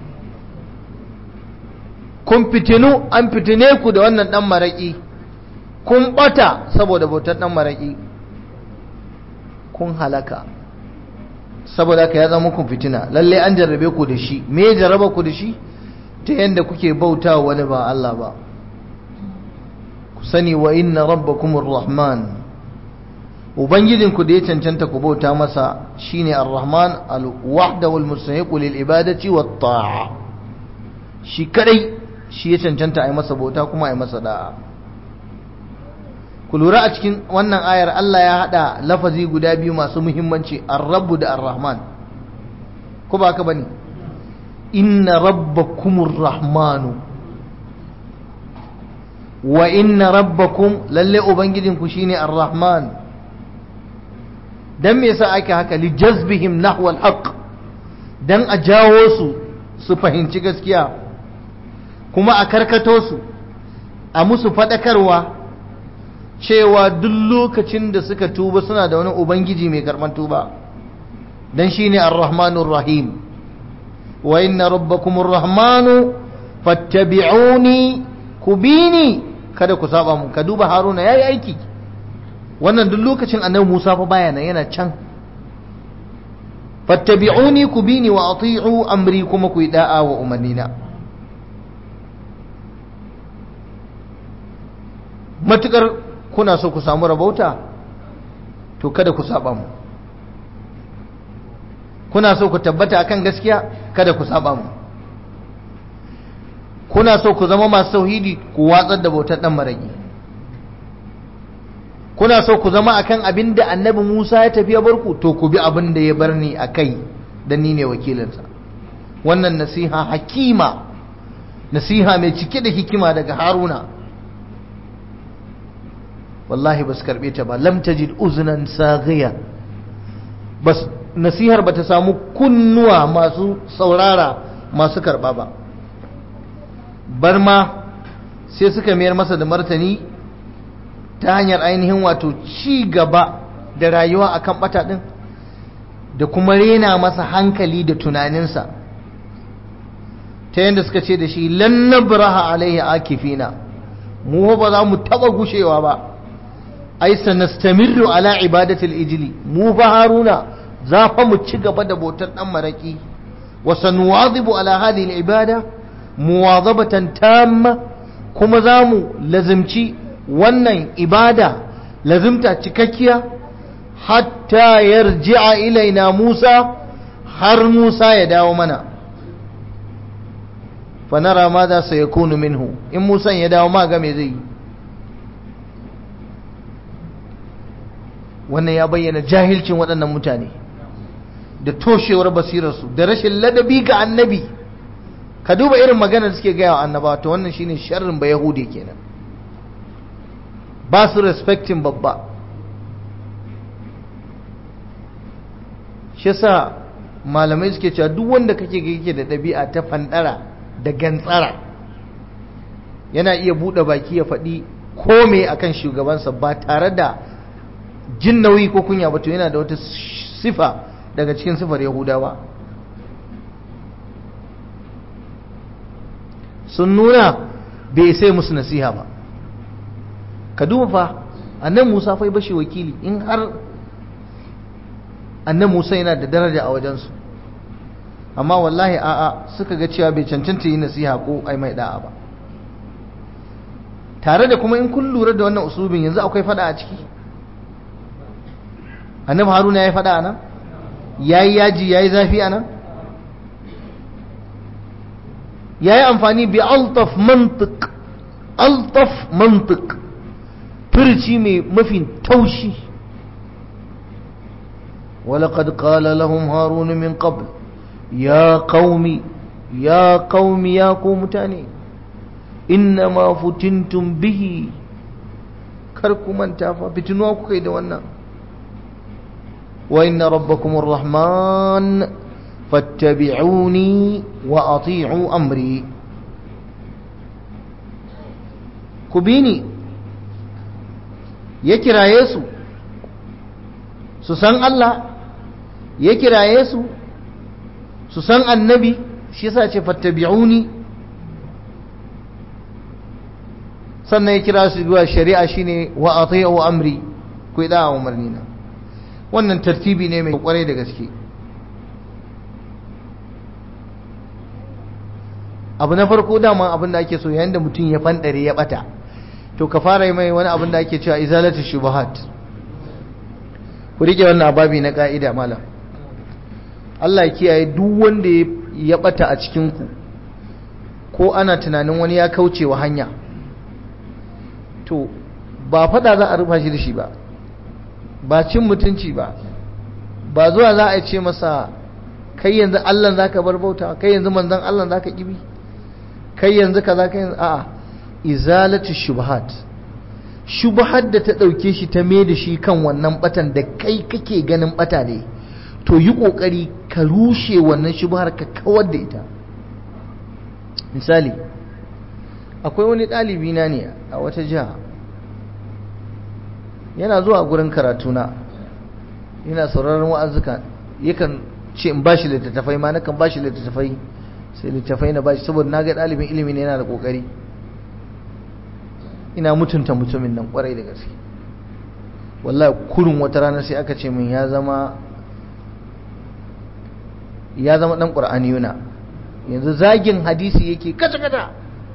Speaker 1: kun fitinu an fitine ku da wannan dan maraki kun bata saboda bautar dan maraki kun halaka saboda ka ya zama kun fitina lalle an jarrabe ku da shi me ya jarraba ku da shi ta yadda kuke bauta wani ba Allah ba ku sani wa inna rabbakumur rahman ubangijinku da ya cancanta ku bauta masa shine ar-rahman al-wahda wal mustahiq lil ibadati wat ta'a shi kadai shi ya cancanta ai masa bauta kuma ai masa da'a ku lura a cikin wannan ayar Allah ya hada lafazi guda biyu masu muhimmanci ar-rabb da ar-rahman ko ba haka bane inna rabbakumur rahmanu wa inna rabbakum lalle ubangijinku shine ar-rahman dan me yasa ake haka li jazbihim nahwa al-haq dan a jawo su su fahimci gaskiya kuma a karkato su a musu fadakarwa cewa duk lokacin da suka tuba suna da wani ubangiji mai karban tuba dan shine ar-rahmanur rahim wa inna rabbakumur rahmanu fattabi'uni kubini kada ku saba mu ka duba haruna yayi aiki wannan duk lokacin annabi Musa fa baya nan yana can fattabi'uni kubini wa ati'u amri kuma ku da'a wa umarnina matukar kuna so ku samu rabauta to kada ku saba mu kuna so ku tabbata akan gaskiya kada ku saba mu kuna so ku zama masu tauhidi ku watsar da bautar dan maraki kuna so ku zama akan abin da annabi Musa ya tafi ya barku to ku bi abin da ya bar ni akai dan ni ne wakilinsa wannan nasiha hakima nasiha mai cike da hikima daga Haruna wallahi bas karbe ta ba lam tajid uznan saghiya bas nasihar bata samu kunnuwa masu saurara masu karba ba bar ma sai suka mayar masa da martani ta hanyar ainihin wato ci gaba da rayuwa akan bata din da kuma rena masa hankali da tunaninsa ta yadda suka ce da shi lan nabraha alaihi akifina mu ba za mu taba gushewa ba ai sanastamirru ala ibadatil ijli mu fa haruna za fa mu ci gaba da bautar dan maraki wa sanuwadhibu ala hadhihi al ibada muwazabatan tamma kuma za mu lazimci wannan ibada lazimta cikakkiya hatta yarji'a ilaina Musa har Musa ya dawo mana fanara ma za su yakunu minhu in Musa ya dawo ma ga me zai wannan ya bayyana jahilcin waɗannan mutane da toshewar basirarsu da rashin ladabi ga annabi ka duba irin magana da suke gaya wa annabawa to wannan shine sharrin ba yahudi kenan ba su respectin babba shi yasa malamai suke cewa duk wanda kake ga yake da ɗabi'a ta fandara da gantsara yana iya buɗe baki ya faɗi kome akan shugabansa ba tare da jin nauyi ko kunya ba to yana da wata sifa daga cikin sifar yahudawa sun nuna bai sai musu nasiha ba ka duba fa annan musa fai bashi wakili in har annan musa yana da daraja a wajensu amma wallahi a'a suka ga cewa bai cancanta yi nasiha ko ai mai da'a ba tare da kuma in kun lura da wannan usulubin yanzu akwai fada a ciki annabi haruna ya yi fada a nan ya yi yaji ya yi zafi a nan ya yi amfani bi altaf mantik altaf mantik firci mai mafi taushi ولقد قال لهم هارون من قبل يا قوم يا قوم يا قوم تاني إنما فتنتم به كركم من تافا فتنوا كيد وانا وإن ربكم الرحمن فاتبعوني وأطيعوا أمري كبيني يكرا يسو سسان الله ya kiraye su su san annabi shi yasa ce fattabi'uni sannan ya kira su zuwa shari'a shine wa ati'u amri ku da umarni na wannan tartibi ne mai kwarai da gaske abu na farko dama abin da ake so yayin da mutum ya fandare ya bata to ka fara yi mai wani abin da ake cewa izalatu shubuhat ku rike wannan ababi na ka'ida malam Allah ya kiyaye duk wanda ya bata a cikinku ko ana tunanin wani ya kauce wa hanya to ba fada za a rufa shi da shi ba ba cin mutunci ba ba zuwa za a ce masa kai yanzu Allah za ka bar bauta kai yanzu manzan Allah za ka kibi kai yanzu ka za ka yanzu a'a izalatu shubhat shubhat da ta ɗauke shi ta mai da shi kan wannan batan da kai kake ganin bata ne to yi ƙoƙari ka rushe wannan shubhar ka kawar da ita misali akwai wani ɗalibi na ne a wata jiha yana zuwa gurin karatuna yana sauraron wa'azuka yakan ce in bashi littattafai ma nakan bashi littattafai sai littattafai na bashi saboda na ga ɗalibin ilimi ne yana da ƙoƙari ina mutunta mutumin nan ƙwarai da gaske wallahi kurin wata rana sai aka ce min ya zama ya zama dan qur'aniyuna yanzu zagin hadisi yake kaca kaca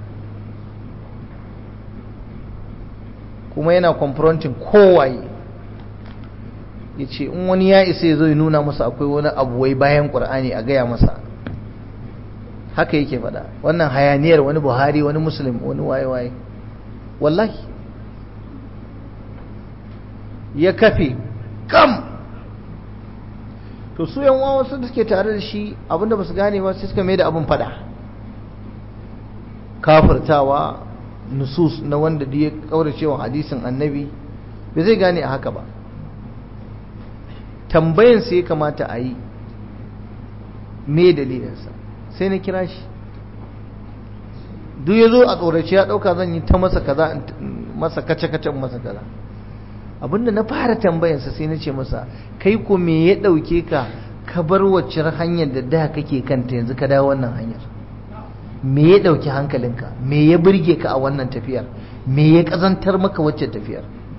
Speaker 1: kuma yana confronting kowaye ya ce in wani ya isa ya zo ya nuna masa akwai wani abu wai bayan qur'ani a gaya masa haka yake faɗa wannan hayaniyar wani buhari wani muslim wani waye-waye wallahi ya kafe kam to su yan wasu da suke tare da shi abinda ba su gane ba sai suka mai da abin fada kafirtawa nusus na wanda da ya kauracewa hadisin annabi bai zai gane a haka ba tambayan sai ya kamata a yi me dalilinsa sai na kira shi duk ya zo a tsorace ya ɗauka zan yi ta masa kaza masa kace-kace masa kaza abinda na fara tambayansa sai na ce masa kai ko me ya ɗauke ka ka bar waccar hanyar da da kake kanta yanzu ka dawo wannan hanyar me ya ɗauki hankalinka me ya burge ka a wannan tafiyar me ya ƙazantar maka wacce tafiyar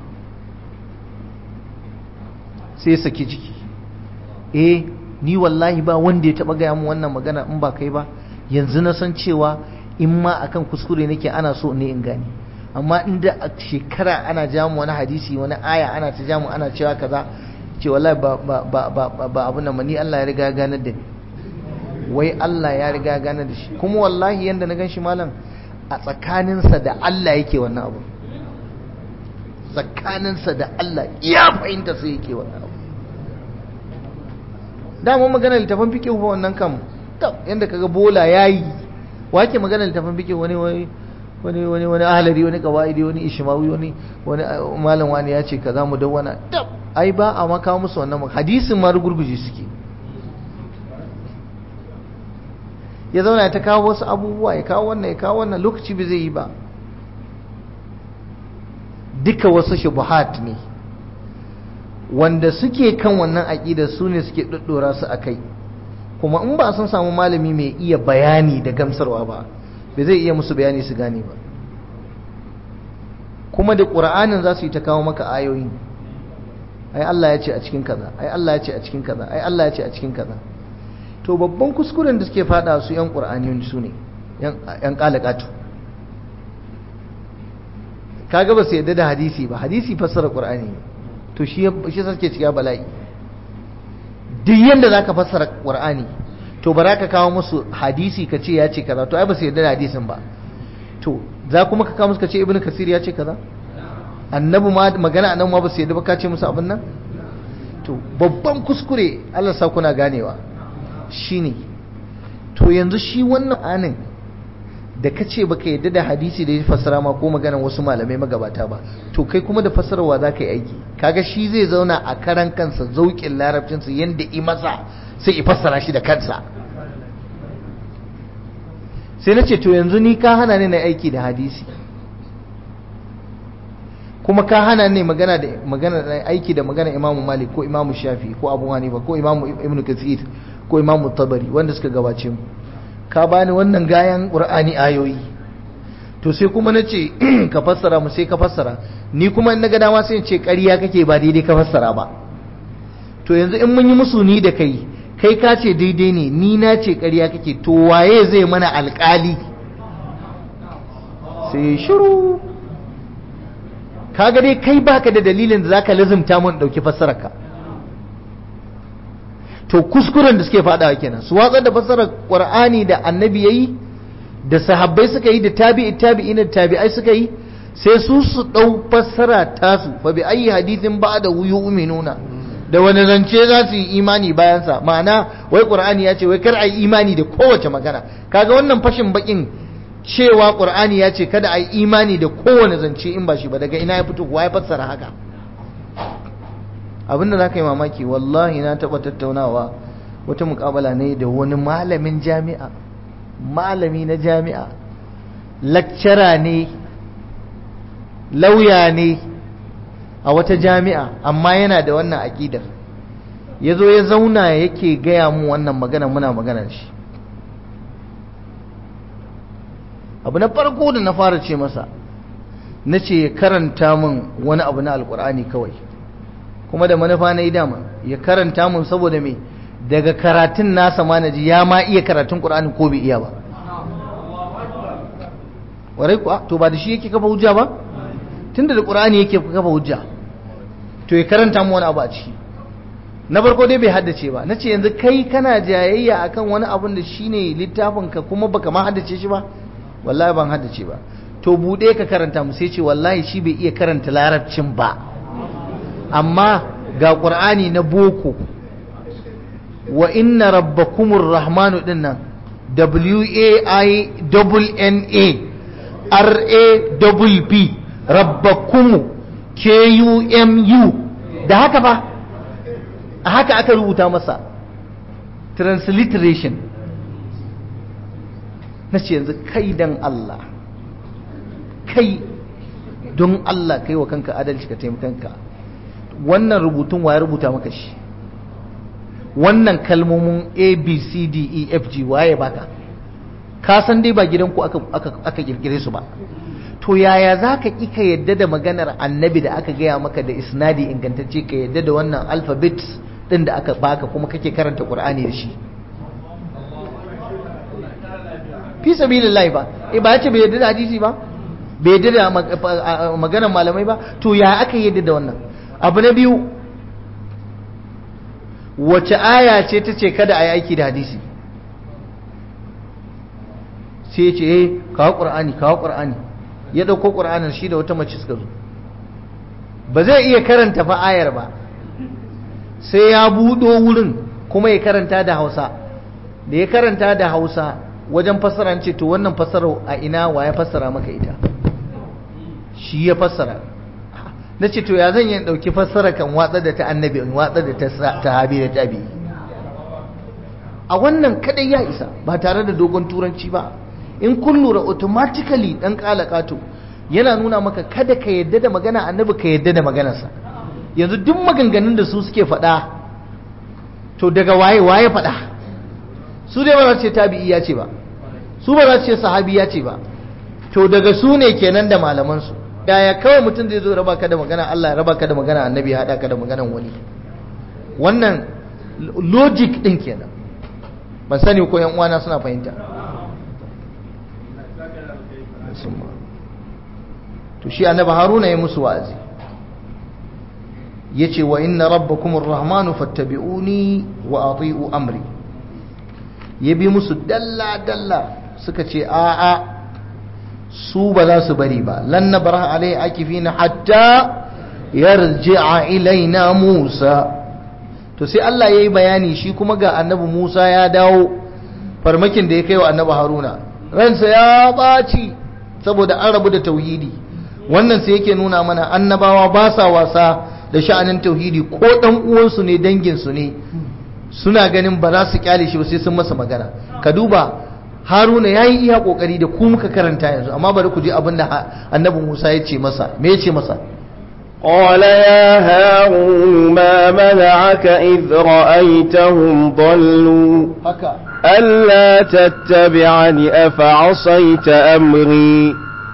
Speaker 1: sai ya saki jiki eh ni wallahi ba wanda ya taɓa gaya mu wannan magana in ba kai ba yanzu na san cewa in ma akan kuskure nake ana so ne in gane amma inda a shekara ana jamu wani hadisi wani aya ana ta jamu ana cewa kaza ce wallahi ba ba ba ba ba abu nan ni Allah ya riga ganar da ni wai Allah ya riga ganar da shi kuma wallahi yanda na gan shi malam a tsakaninsa da Allah yake wannan abu tsakaninsa da Allah ya fahimta sai yake wannan abu dama magana littafin fiqh ba wannan kam yanda kaga bola yayi wake magana littafin fiqh wani wai wani wani wani ahlari wani qawaidi wani ishmawi wani wani malam wani ya ce kaza mu dawwana tab ai ba a maka musu wannan hadisin ma rugurguje suke ya zauna ta kawo wasu abubuwa ya kawo wannan ya kawo wannan lokaci bai zai yi ba duka wasu shubuhat ne wanda suke kan wannan aƙida su ne suke ɗaɗɗora su a kai kuma in ba sun samu malami mai iya bayani da gamsarwa ba bai zai iya musu bayani su gane ba kuma da ƙura'anin za su yi ta kawo maka ayoyi ai Allah ya ce a cikin kaza ai Allah ya ce a cikin kaza ai Allah ya ce a cikin kaza to babban kuskuren da suke fada su yan qur'ani su ne yan kalakatu kaga ba su yadda da hadisi ba hadisi fassara qur'ani to shi shi suke ciya bala'i duk yanda zaka fassara qur'ani to ba ka kawo musu hadisi ka ce ya ce kaza to ai ba su yadda da hadisin ba to za kuma ka kawo musu ka ce ibnu kasir ya ce kaza annabi ma magana annabi ma ba su yadda ba ka ce musu abin nan to babban kuskure Allah sa kuna ganewa shine to yanzu shi wannan anin da ka ce baka yadda da hadisi da ya fassara ma ko maganan wasu malamai magabata ba to kai kuma da fassarwa za ka yi aiki kaga shi zai zauna a karan kansa zauƙin larabcinsa yadda i masa sai i fassara shi da kansa sai na ce to yanzu ni ka hana ni na aiki da hadisi kuma ka hana ne magana da magana aiki da magana Imam Malik ko Imam Shafi ko Abu Hanifa ko Imam Ibn Kathir ko Imam Tabari wanda suka gabace mu ka bani wannan gayan Qur'ani ayoyi to sai kuma nace ka fassara mu sai ka fassara ni kuma in naga dama sai in ce ƙarya kake ba daidai ka fassara ba to yanzu in mun yi musu ni da kai kai ka ce daidai ne ni na ce ƙarya kake to waye zai mana alƙali sai shiru kaga dai kai baka da dalilin da zaka lazumta mun dauki fassararka to kuskuren da suke fadawa kenan su watsar da fassarar qur'ani da annabi yayi da sahabbai suka yi da tabi'i tabi'ina da tabi'ai suka yi sai su su dau fassara tasu fa bi ayi hadithin ba'da yu'minuna da wani zance za su yi imani bayan sa ma'ana wai qur'ani ya ce wai kar ai imani da kowace magana kaga wannan fashin bakin cewa ƙur'ani ya ce kada a yi imani da kowane zance in ba shi ba daga ina ya fito kuwa ya fassara haka abinda za ka yi mamaki wallahi na taɓa tattaunawa wata mukabala ne da wani malamin jami'a malami na jami'a lakcara ne lauya ne a wata jami'a amma yana da wannan aƙidar ya zo ya zauna yake gaya mu wannan magana muna magana shi abu na farko da na fara ce masa na ce ya karanta min wani abu na alkur'ani kawai kuma da manufa na yi dama ya karanta min saboda me daga karatun nasa ma na ji ya ma iya karatun ƙur'ani ko bai iya ba warai kuwa to ba da shi yake kafa hujja ba tunda da ƙur'ani yake kafa hujja to ya karanta min wani abu a ciki na farko dai bai haddace ba na ce yanzu kai kana jayayya akan wani abun da shine littafinka kuma baka ma haddace shi ba wallahi ban haddace ba to bude ka karanta mu sai ce wallahi shi bai iya karanta larabcin ba amma ga qur'ani na boko wa inna rabbakumur rahmanu din nan w a i n a r a b rabbakum k u m u da haka ba a haka aka rubuta masa transliteration na ce yanzu kai dan Allah kai don Allah kai wa kanka adalci ka taimakanka wannan rubutun wa ya rubuta maka shi wannan kalmomin a b c d e f g waye baka ka san dai ba gidanku aka, aka, aka kirkire su ba to yaya za ka ƙi ka yadda da maganar annabi da aka gaya maka da isnadi ingantacce ka yadda da wannan alphabet ɗin da aka baka kuma kake karanta ƙur'ani da shi fi sabilillahi ba eh ba ya ce bai yadda da hadisi ba bai yadda da maganar malamai ba to ya aka yadda da wannan abu na biyu wace aya ce ta ce kada a yi aiki da hadisi sai ce eh kawo ƙur'ani kawo ƙur'ani ya ɗauko ƙur'anin shi da wata mace suka zo ba zai iya karanta fa ayar ba sai ya buɗo wurin kuma ya karanta da hausa da ya karanta da hausa wajen fassara ce to wannan fassara a ina wa ya fassara maka ita shi ya fassara na ce to ya zan yi ɗauki fassara kan watsa da ta annabi in watsa da ta sahabi da tabi a wannan kadai ya isa ba tare da dogon turanci ba in kun lura automatically dan kalakato yana nuna maka kada ka yadda da magana annabi ka yadda da maganarsa yanzu duk maganganun da su suke faɗa to daga waye waye faɗa su dai ba za su ce tabi'i ya ce ba su ba za su ce sahabi ya ce ba to daga su ne kenan da malaman su yaya kawai mutum zai zo raba ka da magana Allah ya raba ka da magana annabi ya haɗa ka da maganan wani wannan logic din kenan ban sani ko yan uwana suna fahimta to shi annabi haruna ya musu wa'azi yace wa inna rabbakumur rahmanu fattabi'uni wa ati'u amri ya bi musu dalla dalla suka ce a a su ba za su bari ba lan nabraha alai akifina hatta yarji'a ilaina musa to sai Allah yayi bayani shi kuma ga annabi Musa ya dawo farmakin da ya kai wa annabi Haruna ransa ya baci saboda an rabu da tauhidi wannan sai yake nuna mana annabawa ba sa wasa da sha'anin tauhidi ko dan uwansu ne danginsu ne suna ganin ba za su kyale shi ba sai sun masa magana ka duba haruna ya yi iya kokari da ku muka karanta yanzu amma bari ku ji abin da annabi musa ya ce masa me ya ce masa
Speaker 2: قال يا هارون ما منعك إذ رأيتهم ضلوا
Speaker 1: haka
Speaker 2: ألا تتبعني أفعصيت أمري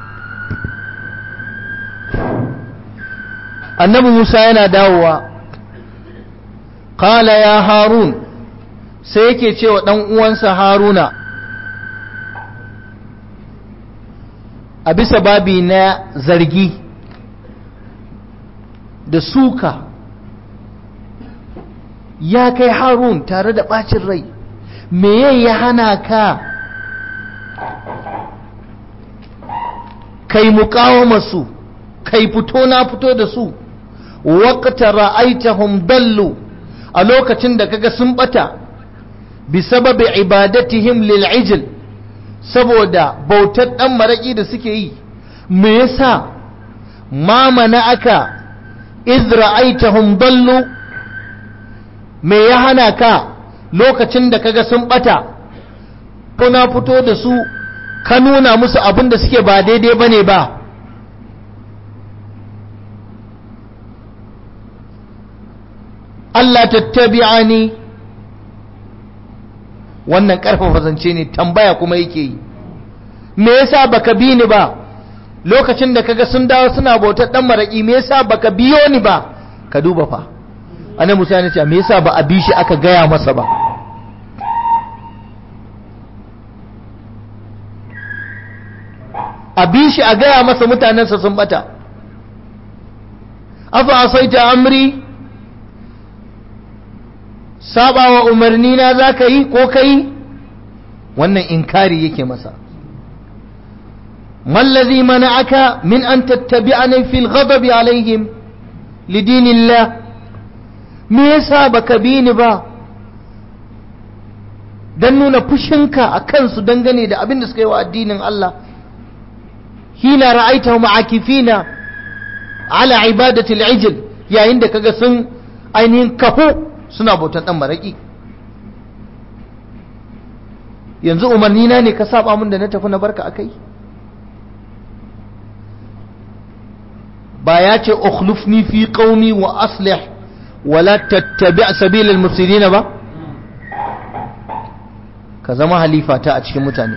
Speaker 1: annabi musa yana dawowa kala ya harun sai yake cewa ɗan uwansa haruna a bisa babi na zargi da suka ya kai harun tare da ɓacin rai meye ya hana ka kai muƙawama su kai fito na fito da su waqta ra'aitahum dallu a lokacin da kaga sun bata bi sababi ibadatihim lil ijl saboda bautar dan maraki da suke yi me yasa ma aka iz ra'aitahum dallu me ya hana ka lokacin da kaga sun bata kuna fito da su ka nuna musu abin da suke ba daidai bane ba Allah tattabi'ani wannan karfafa zance ne tambaya kuma yake yi me yasa baka bi ni ba lokacin da kaga sun dawo suna bautar dan maraki me yasa baka biyo ni ba ka duba fa annabi Musa ya ce me yasa ba a bi shi aka gaya masa ba a bi shi a gaya masa mutanensa sun bata afa asaita amri sabawa umarni na za ka yi ko ka yi wannan inkari yake masa mallazi mana aka min an tattabi'ani fil ghadabi alaihim lidinillah me yasa baka bi ni ba dan nuna fushinka a kansu dangane da abin da suka yi wa addinin Allah hina ra'aitahum akifina ala ibadati al-ijl yayin da kaga sun ainihin kafu suna bautan dan maraki yanzu umarni na ne ka saba mun da na tafi na barka akai ba ya ce ukhlufni fi qaumi wa aslih wala tattabi' sabil al-mufsidin ba ka zama halifa ta a cikin mutane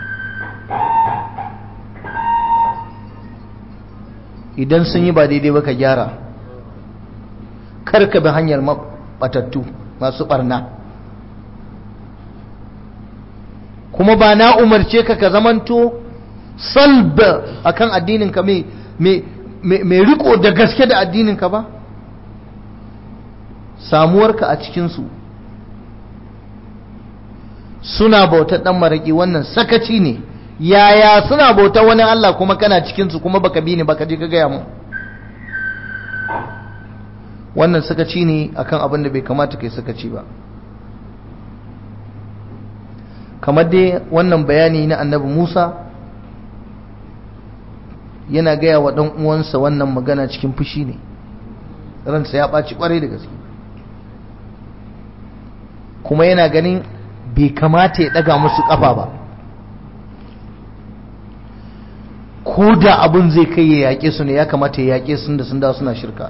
Speaker 1: idan sun yi ba daidai ba ka gyara kar ka bi hanyar batattu masu barna kuma ba na umarce ka ka zamanto salb akan addininka mai riko da gaske da addininka ba samuwarka a cikinsu suna bautar dan maraki wannan sakaci ne yaya suna bautar wani Allah kuma kana cikinsu kuma baka bi ni baka je ka gaya mu wannan sakaci ne akan abin da bai kamata kai sakaci ba kamar dai wannan bayani na annabi Musa yana gaya wa ɗan uwansa wannan magana cikin fushi ne ransa ya ɓaci ƙwarai da gaske kuma yana ganin bai kamata ya ɗaga musu ƙafa ba ko da abin zai kai ya yaƙe su ne ya kamata ya yaƙe sun da sun dawo suna shirka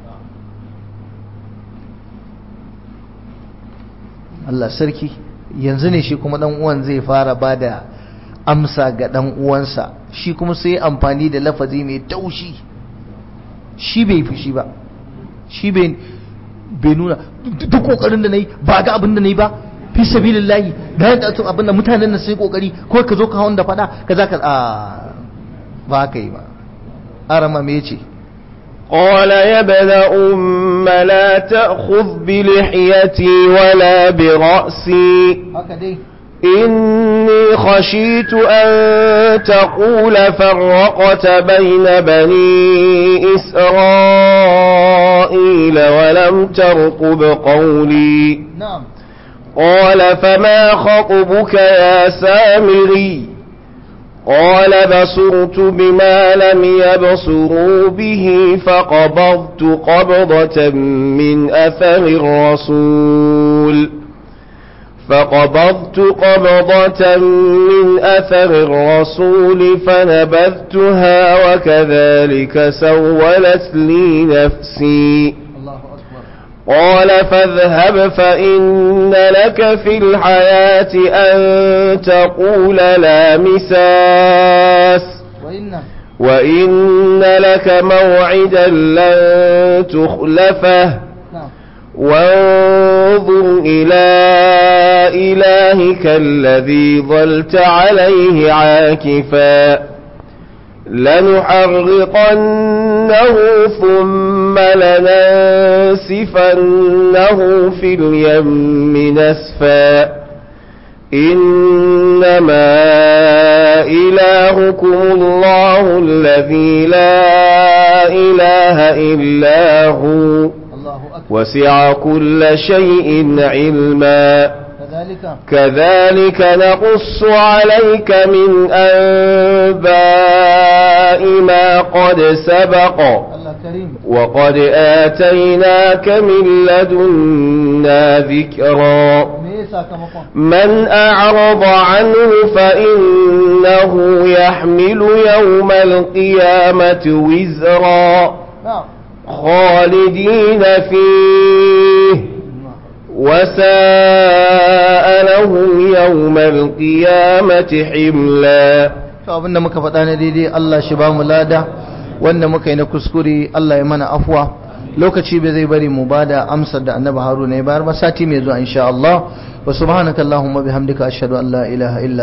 Speaker 1: Allah sarki yanzu ne shi kuma dan uwan zai fara bada amsa ga dan uwansa shi kuma sai amfani da lafazi mai taushi shi bai fushi ba shi bai bai nuna duk kokarin da nayi ba ga abin da nayi ba fi sabilillahi ga yadda to abin da mutanen nan sai kokari ko ka zo ka hawan da fada ka za ka a ba ka yi ba arama me yace
Speaker 2: قال يا ابن أم لا تأخذ بلحيتي ولا برأسي
Speaker 1: haka dai
Speaker 2: إني خشيت أن تقول فرقت بين بني إسرائيل ولم ترقب قولي
Speaker 1: na'am
Speaker 2: قال فما خطبك يا سامري قال بصرت بما لم يبصروا به فقبضت قبضة من أثر الرسول فقبضت قبضة من أثر الرسول فنبذتها وكذلك سولت لي نفسي
Speaker 1: Allahu akbar
Speaker 2: قال فاذهب فإن لك في الحياة أن تقول لا مساس
Speaker 1: wa inna
Speaker 2: وإن لك موعدا لن تخلفه
Speaker 1: na'am
Speaker 2: وانظر إلى إلهك الذي ظلت عليه عاكفا لنحرقنه ثم لننسفنه في اليم نسفا إنما إلهكم الله الذي لا إله إلا هو
Speaker 1: Allahu akbar
Speaker 2: وسع كل شيء علما
Speaker 1: kadhalika
Speaker 2: كذلك نقص عليك من أنباء ما قد سبق
Speaker 1: Allah karim
Speaker 2: وقد آتيناك من لدنا ذكرا
Speaker 1: me ya sakamakon
Speaker 2: من أعرض عنه فإنه يحمل يوم القيامة وزرا
Speaker 1: na'am
Speaker 2: خالدين فيه وساء لهم يوم القيامة حملا
Speaker 1: to abinda muka faɗa na daidai Allah shi ba mu lada wanda muka yi na kuskure Allah ya mana afwa lokaci bai zai bari mu bada amsar da annabi Haruna ya bayar ba sati mai zuwa insha Allah wa subhanakallahumma bihamdika ashhadu an la ilaha illa